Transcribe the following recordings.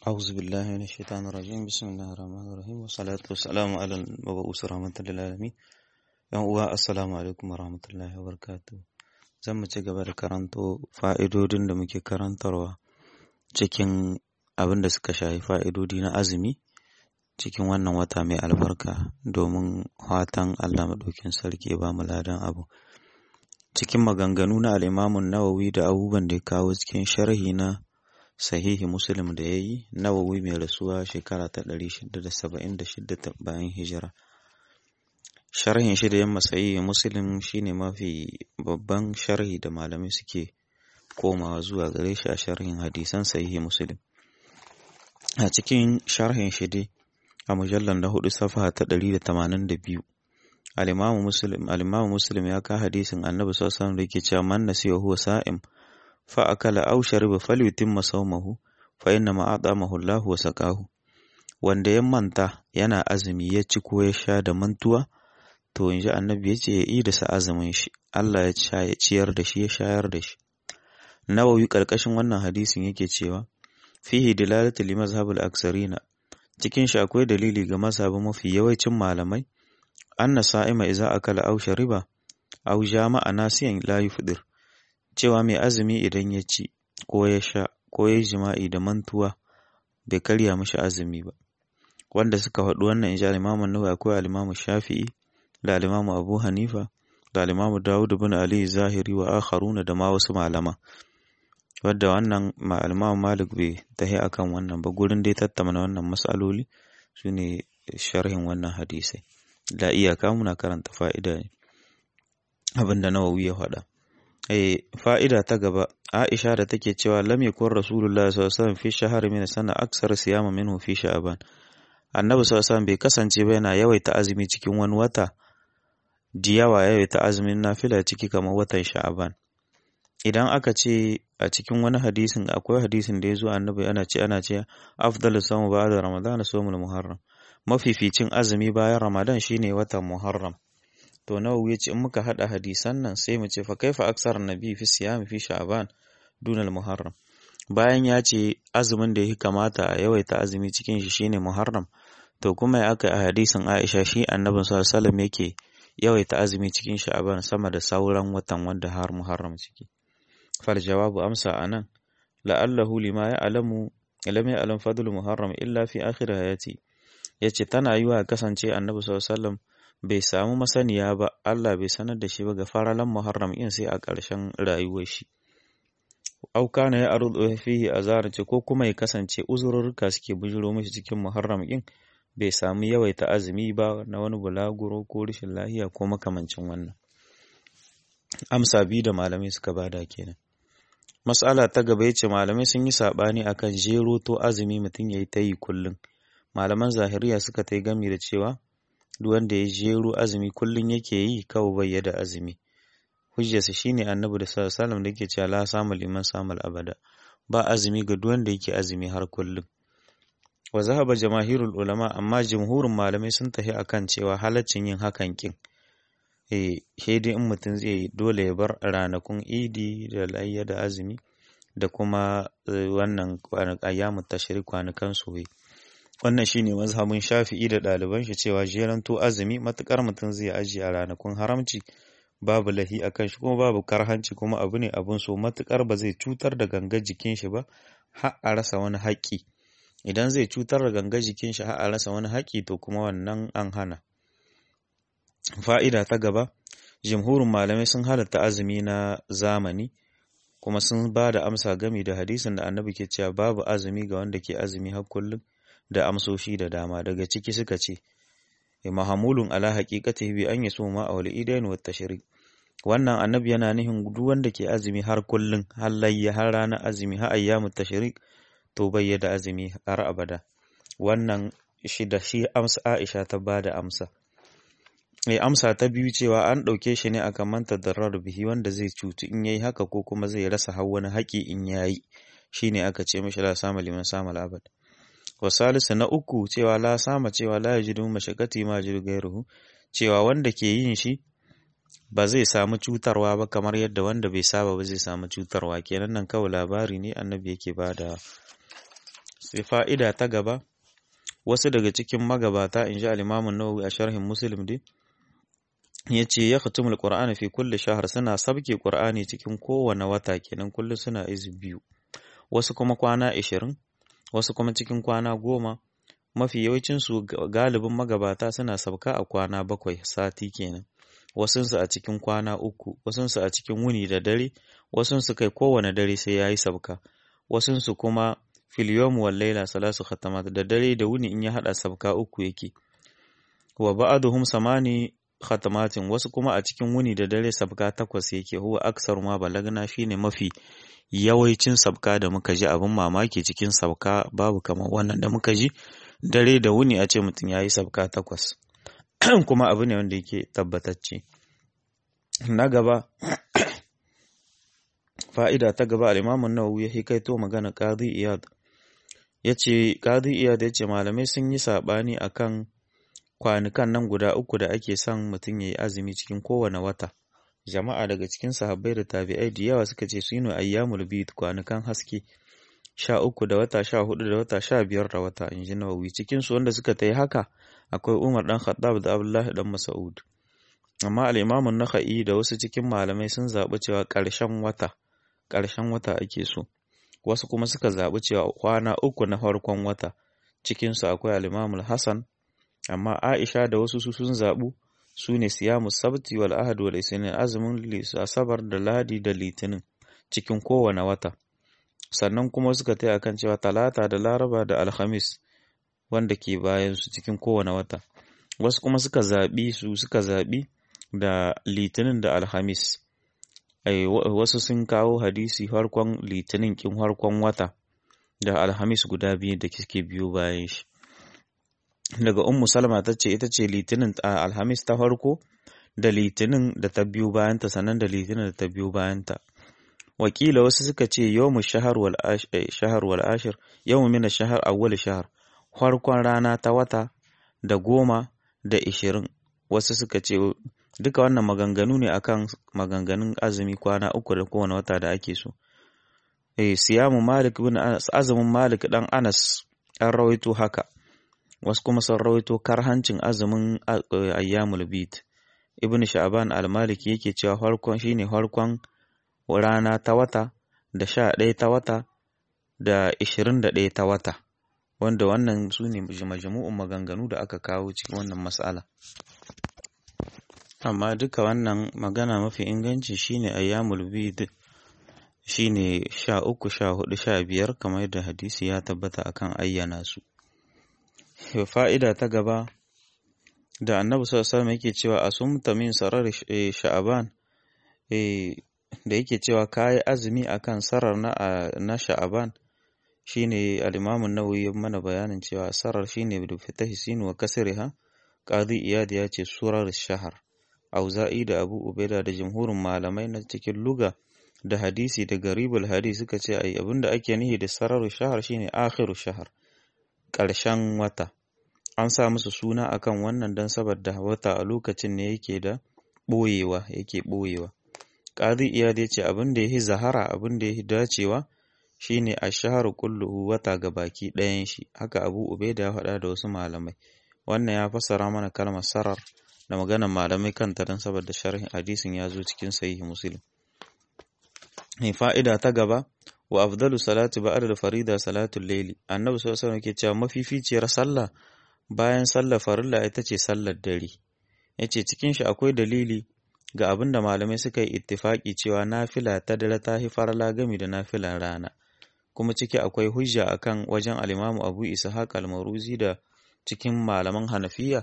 أعوذ بالله من الشيطان الرجيم بسم الله الرحمن الرحيم والصلاة والسلام على المبعوث رحمة للعالمين yan uwa assalamu alaikum warahmatullahi wabarakatuh zan mu ci gaba da karanto fa'idodin da muke karantarwa cikin abin da suka shafi fa'idodi na azumi cikin wannan wata mai albarka domin fatan Allah maɗaukin sarki ya ba mu ladan abu cikin maganganu na al'imamun nawawi da abubuwan da ya kawo cikin sharhi na sahihi muslim da ya yi nawawi mai rasuwa shekara ta 676 bayan hijira sharhin shi da yamma sahihi muslim shine mafi babban sharhi da malamai suke komawa zuwa gare shi a sharhin hadisan sahihi muslim a cikin sharhin shi dai a mujallar na hudu safaha ta 182 al-imamu muslim al-imamu muslim ya ka hadisin annabi sallallahu alaihi wasallam da yake cewa man nasiya huwa sa'im fa akala aw shariba falyutimma sawmahu fa inna ma atamahu Allah wa saqahu wanda ya manta yana azumi ya ci ko ya sha da mantuwa to in ji annabi ya ce ya yi da sa azumin shi Allah ya sha ya ciyar da shi ya shayar da shi nawawi karkashin wannan hadisin yake cewa fihi dilalatu li mazhabul aksarina cikin shi akwai dalili ga mazhabin mafi yawancin malamai anna sa'ima idza akala aw shariba aw jama'a nasiyan la yufdir cewa mai azumi idan ya ci ko ya sha ko ya jima'i da mantuwa bai karya mishi azumi ba wanda suka faɗi wannan insha al-Imam Nawawi akwai al-Imam Shafi'i da al-Imam Abu Hanifa da al-Imam Dawud ibn Ali Zahiri wa akharuna da ma wasu malama wadda wannan al-Imam Malik bai tahi akan wannan ba gurin dai tattauna wannan mas'aloli sune sharhin wannan hadisai da iyaka muna karanta fa'ida ne abinda Nawawi ya faɗa eh fa'ida ta gaba Aisha da take cewa lam yakun Rasulullah sallallahu alaihi wasallam fi shahri min sana aksar siyama minhu fi sha'ban Annabi sallallahu alaihi wasallam bai kasance ba yana yawaita azumi cikin wani wata diyawa yawaita azumin nafila ciki kamar watan sha'ban idan aka ce a cikin wani hadisin akwai hadisin da ya zo annabi ana ce ana ce afdalus sawm ba'da ramadan sawmul muharram mafificin azumi bayan ramadan shine watan muharram to nawawi yace in muka hada hadisan nan sai mu ce fa kaifa aksar nabi fi siyami fi sha'ban dunal muharram bayan ya ce azumin da ya kamata a yawaita azumi cikin shi shine muharram to kuma ya aka a hadisin Aisha shi annabin sallallahu alaihi wasallam yake yawaita azumi cikin sha'ban sama da sauran watan wanda har muharram ciki fal jawabu amsa anan la'allahu lima ya'lamu lam ya'lam fadlu muharram illa fi akhir hayati yace tana yiwa kasance annabi sallallahu alaihi wasallam bai samu masaniya ba Allah bai sanar da shi ba ga faralan Muharram in sai a ƙarshen rayuwar shi au kana ya arzu fihi azar ce ko kuma ya kasance uzurruka suke bujiro mishi cikin Muharram in bai samu yawaita azumi ba na wani bulaguro ko rashin lahiya ko makamancin wannan amsa biyu da malamai suka bada kenan mas'ala ta gaba yace malamai sun yi sabani akan jero to azumi mutum yayi ta yi kullum malaman zahiriya suka ta gami da cewa duk wanda ya jero azumi kullum yake yi kawai bai da azumi hujjarsa shine annabi da sallallahu alaihi da yake cewa la samu liman samal abada ba azumi ga duk wanda yake azumi har kullum wa zahaba jamaahirul ulama amma jumhurin malamai sun tafi akan cewa halaccin yin hakan kin eh sai dai in mutum zai yi dole ya bar ranakun idi da layya da azumi da kuma wannan ayyamu tashrik kwanukan soyayya wannan shine mazhabin Shafi'i da ɗaliban shi cewa jeranto azumi matukar mutum zai ajiye a ranakun haramci babu lahi akan shi kuma babu karhanci kuma abu ne abun so matukar ba zai cutar da gangar jikin shi ba har a rasa wani haƙƙi idan zai cutar da gangar jikin shi har a rasa wani haƙƙi to kuma wannan an hana fa'ida ta gaba jumhurin malamai sun halatta azumi na zamani kuma sun ba da amsa gami da hadisin da annabi ke cewa babu azumi ga wanda ke azumi har kullum da amsoshi da dama daga ciki suka ce mahamulun ala haqiqatihi bi an yasu ma awli idain wa tashrik wannan annabi yana nihin duk wanda ke azumi har kullun har layya har ranar azumi har ayyamut tashrik to bai da azumi har abada wannan shi da shi amsa Aisha ta bada amsa eh amsa ta biyu cewa an ɗauke shi ne akan manta darar bihi wanda zai cutu in yayi haka ko kuma zai rasa har wani haƙi in yayi shine aka ce mishi la sama liman sama abad wa salisu na uku cewa la sama cewa la yajidu mashakati ma yajidu gairuhu cewa wanda ke yin shi ba zai samu cutarwa ba kamar yadda wanda bai saba ba zai samu cutarwa kenan nan kawai labari ne annabi yake bada sai fa'ida ta gaba wasu daga cikin magabata in ji al-Imam nawawi a sharhin Muslim dai yace ya khatumul Qur'ani fi kulli shahr suna sabke Qur'ani cikin kowane wata kenan kullum suna izu biyu wasu kuma kwana 20 wasu kuma cikin kwana goma mafi yawancin su galibin magabata suna sabka a kwana bakwai sati kenan wasunsu a cikin kwana uku wasunsu a cikin wuni da dare wasunsu kai kowane dare sai yayi sabka wasunsu kuma fil yawm wal layla salasu khatamat da dare da wuni in ya hada sabka uku yake wa ba'duhum samani khatamatin wasu kuma a cikin wuni da dare sabka takwas yake huwa aksar ma balagna shine mafi yawancin sabka da muka ji abin mamaki cikin sabka babu kamar wannan da muka ji dare da wuni a ce mutum yayi sabka takwas kuma abu ne wanda yake tabbatacce na gaba fa'ida ta gaba al-Imam an-Nawawi ya hikaito magana Qadi Iyad yace Qadi Iyad yace malamai sun yi sabani akan kwanukan nan guda uku da ake son mutum yayi azumi cikin kowane wata jama'a daga cikin sahabbai da tabi'ai da yawa suka ce sunu ayyamul bid kwanukan haske sha uku da wata sha hudu da wata sha biyar da wata in ji Nawawi cikin su wanda suka tayi haka akwai Umar dan Khattab da Abdullahi dan Mas'ud amma al-Imam an-Nakhai da wasu cikin malamai sun zaɓi cewa ƙarshen wata ƙarshen wata ake so wasu kuma suka zaɓi cewa kwana uku na farkon wata cikinsu akwai al Hassan amma Aisha da wasu su sun zaɓu su ne siyamu sabti wal ahad wal isnin azumin asabar da ladi da litinin cikin kowane wata sannan kuma suka taya akan cewa talata da laraba da alhamis wanda ke bayan su cikin kowane wata wasu kuma suka zaɓi su suka zaɓi da litinin da alhamis wasu sun kawo hadisi harkon litinin kin harkon wata da alhamis guda biyu da suke biyo bayan shi daga ummu salma ta ce ita ce litinin a alhamis ta farko da litinin da ta biyo bayanta sannan da litinin da ta biyo bayanta wakila wasu suka ce yawmu shahar wal shahar wal ashir yawmu min shahar awwal shahar farkon rana ta wata da goma da ishirin wasu suka ce duka wannan maganganu ne akan maganganun azumi kwana uku da kowane wata da ake so eh siyamu malik bin anas azumin malik dan anas an rawaito haka wasu kuma sun rawaito karhancin azumin ayyamul bid ibn sha'ban al-maliki yake cewa farkon shine farkon rana ta wata da sha ɗaya ta wata da ishirin da ɗaya ta wata wanda wannan su ne majmu'un maganganu da aka kawo cikin wannan mas'ala amma duka wannan magana mafi inganci shine ayyamul bid shine sha uku sha hudu sha biyar kamar yadda hadisi ya tabbata akan ayyana su fa'ida ta gaba da annabi sallallahu alaihi yake cewa asumta min sarar sha'aban da yake cewa kayi azumi akan sarar na na sha'aban shine al-imam an-nawawi mana bayanin cewa sarar shine bi fitahi sin wa kasriha qadi iyad ya ce surar shahar auza'i da abu ubaida da jumhurin malamai na cikin luga da hadisi da garibul hadisi suka ce ai abinda ake nihi da sarar shahar shine akhiru shahar ƙarshen wata an sa musu suna akan wannan don saboda wata a lokacin ne yake da ɓoyewa yake ɓoyewa ƙadi iyad ya ce abin da ya yi zahara abin da ya yi dacewa shine a shaharu kulluhu wata ga baki ɗayan shi haka abu ubaida ya faɗa da wasu malamai wannan ya fassara mana kalmar sarar da maganar malamai kanta don saboda sharhin hadisin ya zo cikin sahihi muslim fa'ida ta gaba wa afdalu salati ba'da da farida salatul layli annabi sallallahu alaihi wasallam cewa mafificiyar sallah bayan sallar farilla ita ce sallar dare yace cikin shi akwai dalili ga abin da malamai suka yi ittifaki cewa nafila ta dare ta fi farla gami da nafilan rana kuma ciki akwai hujja akan wajen al-Imam Abu Ishaq al-Maruzi da cikin malaman Hanafiya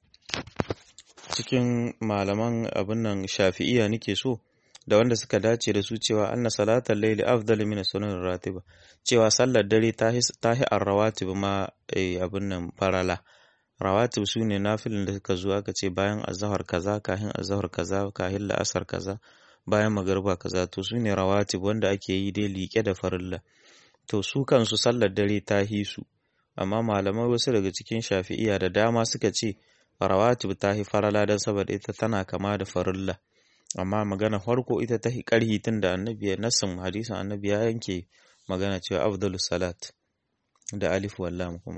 cikin malaman abin nan Shafi'iyya nake so da wanda suka dace da su cewa anna salatal layli afdal min sunan ratiba cewa sallar dare ta hi ar-rawatib ma abin nan farala rawatib su ne nafilin da suka zo aka ce bayan azhar kaza kahin azhar kaza kahin la'asar kaza bayan magariba kaza to su ne rawatib wanda ake yi dai liƙe da farilla to su kansu sallar dare ta hi su amma malamai wasu daga cikin shafi'iya da dama suka ce rawatib ta hi farala don saboda ita tana kama da farilla amma magana farko ita ta karhi tun da annabi ya nassin hadisin annabi ya yanke magana cewa afdalu salat da alif wallam kuma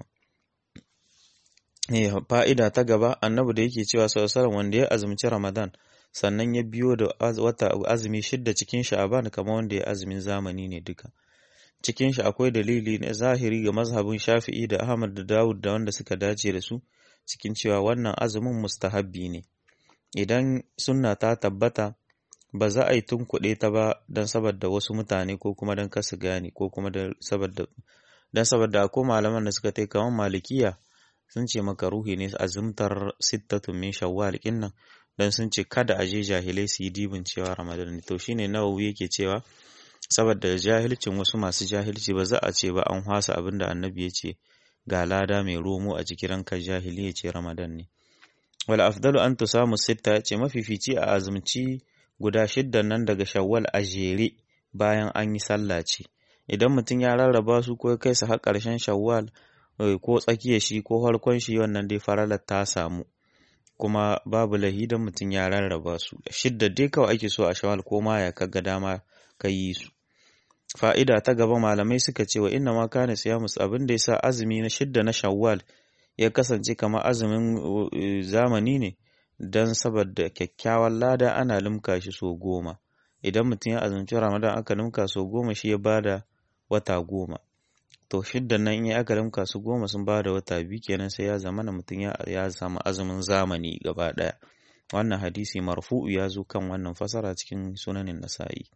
eh fa'ida ta gaba annabi da yake cewa sallallahu wanda ya azumci ramadan sannan ya biyo da wata azumi shidda cikin sha'aban kamar wanda ya azumin zamani ne duka cikin shi akwai dalili na zahiri ga mazhabin shafi'i da ahmad da dawud da wanda suka dace da su cikin cewa wannan azumin mustahabbi ne idan sunna ta tabbata ba za a yi tunkuɗe ta ba don saboda wasu mutane ko kuma don kasu gane ko kuma don saboda don saboda akwai malaman da suka tai kamar malikiya sun ce maka ruhi ne azumtar sittatun min shawwal kinnan dan sun ce kada a je jahilai su yi dibin cewa ramadan ne to shine nawawi yake cewa saboda jahilcin wasu masu jahilci ba za a ce ba an hwasa abin da annabi ya ce ga lada mai romo a cikin ranka jahili ya ce ramadan ne wal afdalu an tusamu sitta ya ce mafifici a azumci guda shiddan nan daga shawwal a jere bayan an yi sallah ce idan mutum ya rarraba su ko kai su har ƙarshen shawwal ko tsakiyar shi ko farkon shi wannan dai faralar ta samu kuma babu lahidan mutum ya rarraba su shidda dai kawai ake so a shawwal ko ma ya kaga dama ka yi su fa'ida ta gaba malamai suka ce wa inna ma kana siyamus abin da yasa azumi na shidda na shawwal ya kasance kamar azumin zamani ne don saboda kyakkyawan lada ana limka shi so goma idan mutum ya azumci ramadan aka limka so goma shi ya bada wata goma to shidda nan in aka limka su goma sun bada wata biyu kenan sai ya zama na mutum ya samu azumin zamani gaba daya wannan hadisi marfu'u ya zo kan wannan fasara cikin sunanin nasa'i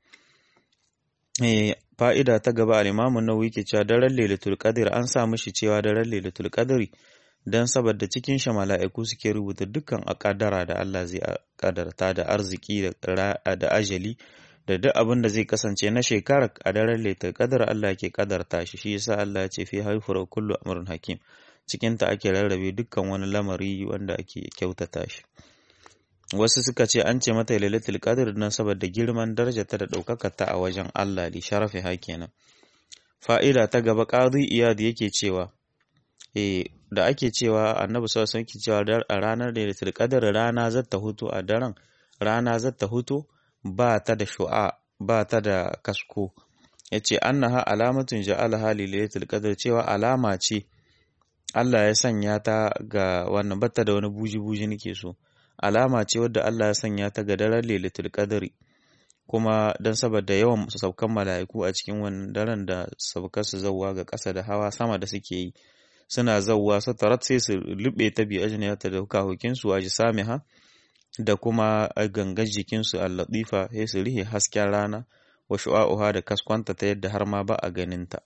fa'ida ta gaba al-imamu nawawi ke cewa daren lailatul qadr an sa mishi cewa daren lailatul qadri dan saboda cikin shi mala'iku suke rubuta dukkan akadara da Allah zai kadarta da arziki da ajali da duk abin da zai kasance na shekara a daren lailatul qadr Allah ke kadarta shi shi yasa Allah ya ce fi haifura kullu amrun hakim cikin ta ake rarrabe dukkan wani lamari wanda ake kyautata shi wasu suka ce an ce mata lailatul qadr nan saboda girman darajarta da ɗaukakar ta a wajen Allah li sharafi ha kenan fa'ida ta gaba qadi iyad yake cewa eh da ake cewa annabi sallallahu alaihi wasallam cewa a ranar lailatul qadr rana zata hutu a daren rana zata hutu ba ta da shu'a ba ta da kasko yace annaha alamatun ja'alaha lailatul qadr cewa alama ce Allah ya sanya ta ga wannan batta da wani buji-buji nake so alama ce wadda Allah ya sanya ta ga daren Lailatul Qadri kuma don saboda yawan saukan mala'iku a cikin wannan daren da saukar su zawwa ga ƙasa da hawa sama da suke yi suna zawwa su tarat sai su lube ta bi ajniyata da hukahukin su aji samiha da kuma gangan jikin su al-latifa sai su rihe hasken rana wa shu'a'uha da kaskwanta ta yadda har ma ba a ganin ta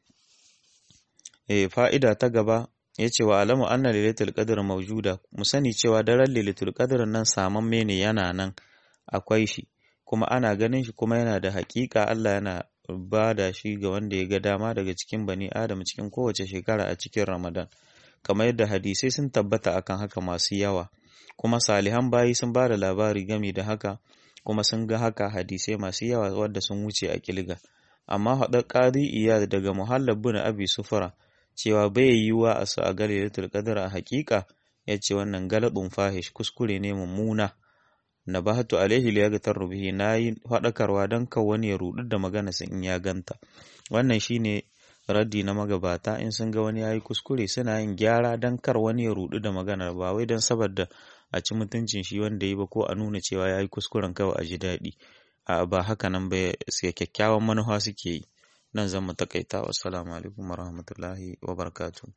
eh fa'ida ta gaba ya ce wa alamu anna lailatul qadr mawjuda mu sani cewa daren lailatul qadr nan samamme ne yana nan akwai shi kuma ana ganin shi kuma yana da haƙiƙa Allah yana ba da shi ga wanda ya ga dama daga cikin bani adam cikin kowace shekara a cikin ramadan kamar yadda hadisai sun tabbata akan haka masu yawa kuma salihan bayi sun ba da labari game da haka kuma sun ga haka hadisai masu yawa wadda sun wuce a kilga amma haɗar ƙari iya daga muhallab bin abi sufura cewa bai yiwuwa a su a ga lailatul qadr a hakika yace wannan galabin fahish kuskure ne mummuna na bahatu alaihi li yaghtar bihi nayi fadakarwa dan ka wani ya rudu da magana sun in ya ganta wannan shine raddi na magabata in sun ga wani yayi kuskure suna yin gyara dan kar wani ya rudu da magana ba wai dan saboda a ci mutuncin shi wanda yi ba ko a nuna cewa yayi kuskuren kawai a ji daɗi a ba haka nan ba sai kyakkyawan manufa suke yi nan zan mu takaita wassalamu alaikum warahmatullahi wabarakatuh